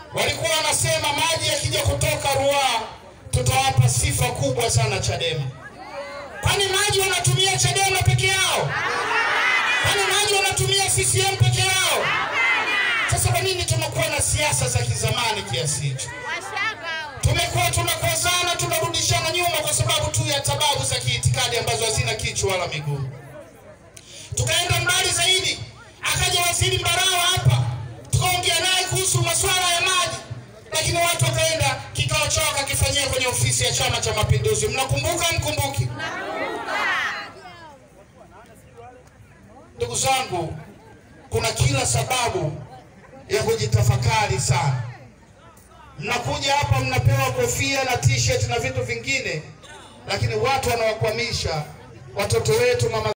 walikuwa wanasema maji yakija kutoka Ruaha tutawapa sifa kubwa sana Chadema. Kwani maji wanatumia Chadema peke yao? Kwani maji wanatumia CCM peke yao? Sasa kwa nini tunakuwa na siasa za kizamani kiasi hicho? Tumekuwa tunakozana, tunarudishana nyuma kwa sababu tu ya sababu za kiitikadi ambazo hazina kichwa wala miguu. Tukaenda mbali zaidi, akaja waziri Mbarawa hapa, tukaongea naye kuhusu masuala ya maji, lakini watu wakaenda kikao chao wakakifanyia kwenye ofisi ya Chama cha Mapinduzi. Mnakumbuka mkumbuki? Ndugu zangu, kuna kila sababu ya kujitafakari sana. Mnakuja hapa mnapewa kofia na t-shirt na vitu vingine, lakini watu wanawakwamisha watoto wetu mama